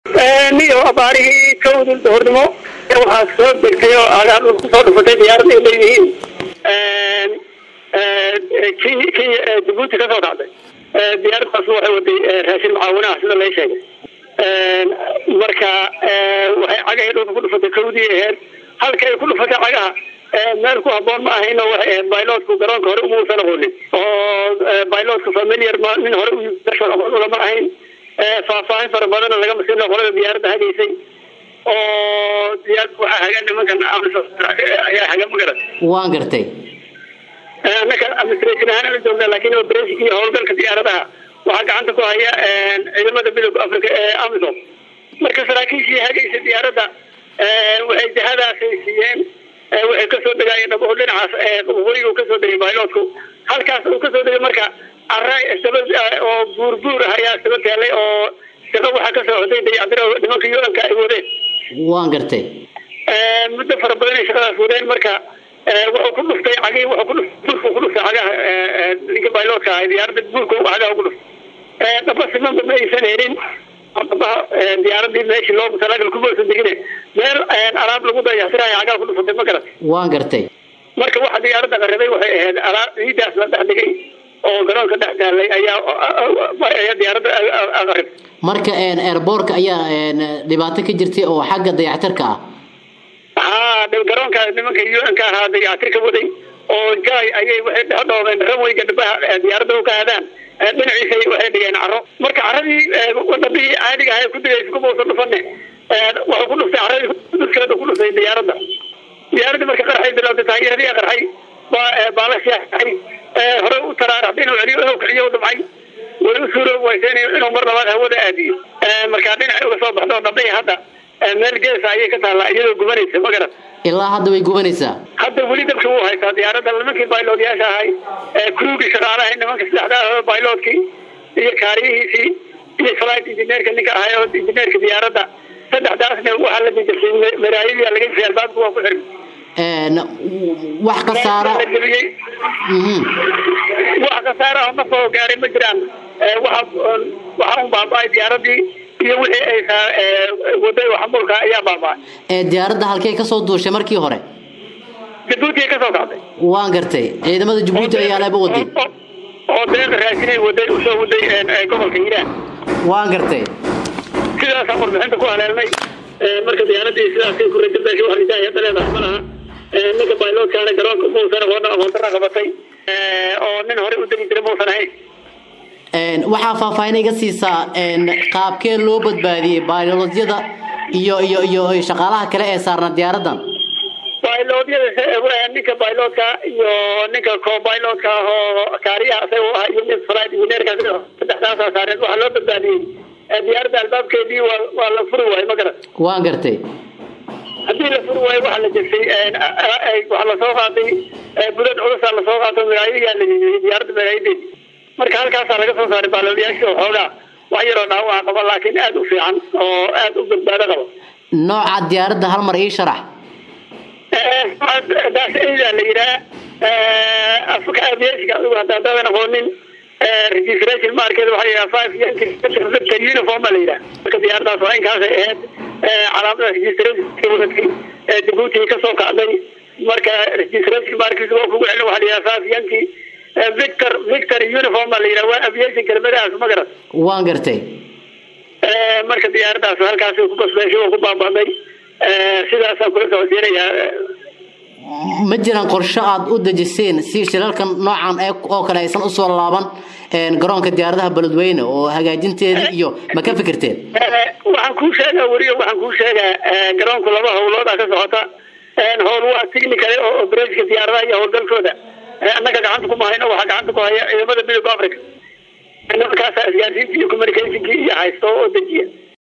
niyo abaarihii kowdul duhurnimo waxaa soo degtay oo aagaar dhul kusoo dhufatay diyaarad ay leeyihiin kenya kenya jabuuti kasoo dhacday diyaaradaas waxay waday raashin mucaawinaha sida lay sheegay marka waxay cagahay dhulka ku dhufatay kowdii aheyd halka ay ku dhufatay cagaha meel ku haboon ma ahayn oo waxay ahayd bailotku garoonka hore umuusan aqoonin oo bailotku familiar ma nin hore aqoon ulama ahayn faahfaahin fara badana laga masino qolada diyaaradda hagaysay oo diyaarad waxaa haga nimankan ayaa haga magaran waan gartay annaka administration ahaan la joognaa laakiin operation iyo howlgalka diyaaradaha waxaa gacanta ku haya ciidamada midooda africa ee amisom marka saraakiishii hagaysa diyaaradda waxay jihadaasay siiyeen waxay kasoo degaayeen dhabaho dhinacaas waqooyiga uu kasoo degay bailotku halkaas uu kasoo degay marka ara isaba oo buurbuur ah ayaa isaba teelay oo shaqo waxaa ka socday dayacdiro nimanka u-nka ay wadeen waan gartay muddo fara badan ay shaqadaas wadeen marka wuxuu ku dhuftay cagii wuxuu ku dhuftay buurku ku dhuftay cagaha ninka bailotka ahay diyaaradda buurku cagaha ugu dhuftay dhaba simanba ma aysan helin dhabaha diyaaradii meeshii loo talagal kuma aysan degine meel alaab lagu dayactirayo cagaha ku dhufatay ma garat waan gartay marka waxa diyaaradda qaribay waxay ahayd alaab ciidaas la dhex dhigay oo garoonka dhex taalay ayaa ayaa diyaaradda aqarib marka airbortka ayaa dhibaato ka jirtay oo xagga dayactirka ah ha garoonka nimanka un-ka ahaa dayactir ka waday oo jay ayay waxay dhedhoobeen raweyga dhabaha diyaaradda u ka aadaan dhinaciisa waxay dhigeen caro marka caradii wadabihii caadiga ahay ku digaysa kuma usan dhufane wuxuu ku dhuftay caradii duskeeda ku dhuftay diyaaradda diyaaradii marka qarxay bilowday taageeradii qarxay baalashaay hore u taraaraxday inuu celiyo inuu kiciyo u dhumcay way u suuroobi waysa inuu mar labaad hawada aadiyo markaa dhinaca uga soo baxdo dhabai hadda meel geesa ayay ka taallaa iyadoo gubanaysa ma garan ilaa hadda way gubanaysaa hadda weli dabka wuu haysaa diyaaradda nimankii bailotyaasha ahay crugii shaqaalaha nimanka saddexda bailotkii iyo kaariyihiisii iyo flight engineerka ninka ahay oo engineerka diyaaradda saddexdaasna waxaa la jejabsay maraayadii laga jisay albaabka waa ku xirmi wax khasaara wax khasaara oo nafoo gaaray ma jiraan waxa waxa un baaba-ay diyaaradii iyo wixii ay waday oo xamulka ayaa baaba-ay diyaaradda halkey kasoo duushay markii hore jabuuti ay kasoo kacday waan gartay ciidamada jabuuti ayaa laba waday oo deeqa raashinay waday usoo waday gobolka hiiraan waan gartay sidaasaan warbixinta ku haleelnay marka diyaaradii sidaasay ku rajabdaashay wax ridaa hadda leedahay ma laha ninka bailotkaana garoonka muusan aqoona aqoontana qabatay oo nin hore u degi jiray muusan ahayn waxaa faahfaahin iga siisaa qaabkee loo badbaadiyey bailotyada iyo iyo iyo shaqaalaha kale ee saarna diyaaradan bailotyada ninka bailotka iyo ninka co-bilotka oo kaariyaha isaga ah iyo nin flight engineerka saddexdaasaa saareen waxaa loo badbaadiyey diyaaradda albaabkeedii waa waa la furi waayo ma garan waan gartay haddii la furi waayo waxaa la jegsay waxaa lasoo qaaday budad culusaa lasoo qaato magaayayaa la jejiyey diyaaradda magaayadeedi marka halkaasaa laga soo saaray baaloolyaashii oo xoogaa wax yaroo dhaawaca qaba laakiin aada u fiican oo aada u badbaado qaba nooca diyaaradda hal mar ii sharax daasida la yihaa afka aviationka adigu hadda haddaadan aqoonin registration market waxaa yihaha five yankii uniform baa la yihaha marka diyaaradaas waa inkaasay ahayd calaamada registration wadadkii jabuuti kasoo kacday marka registration market waa kugu celin waxaa la yihaha five yankii victor victor uniform baa la yihaha waa aviation kelmadahaas ma garan waan gartay marka diyaaradaas halkaasay ku basbeeshay oo ku baaba'day sidaasaan kula socodsiinayaa ma jiraan qorshe aada u dejiseen si shilalkan noocan oo kale aysan usoo laaban garoonka diyaaradaha beledweyne oo hagaajinteedii iyo ma ka fikirteen waxaan kuu sheegaa weriyo waxaan kuu sheegaa garoonku laba howlooda ka socota howl waa technical oo operatiinka diyaaradaha iyo howlgalkooda annaga gacanta kuma hayno waxaa gacanta ku haya ciidamada midooda africa nimankaasaa isgaarsiinta iyo communicationkii iyo haysto oo dejiya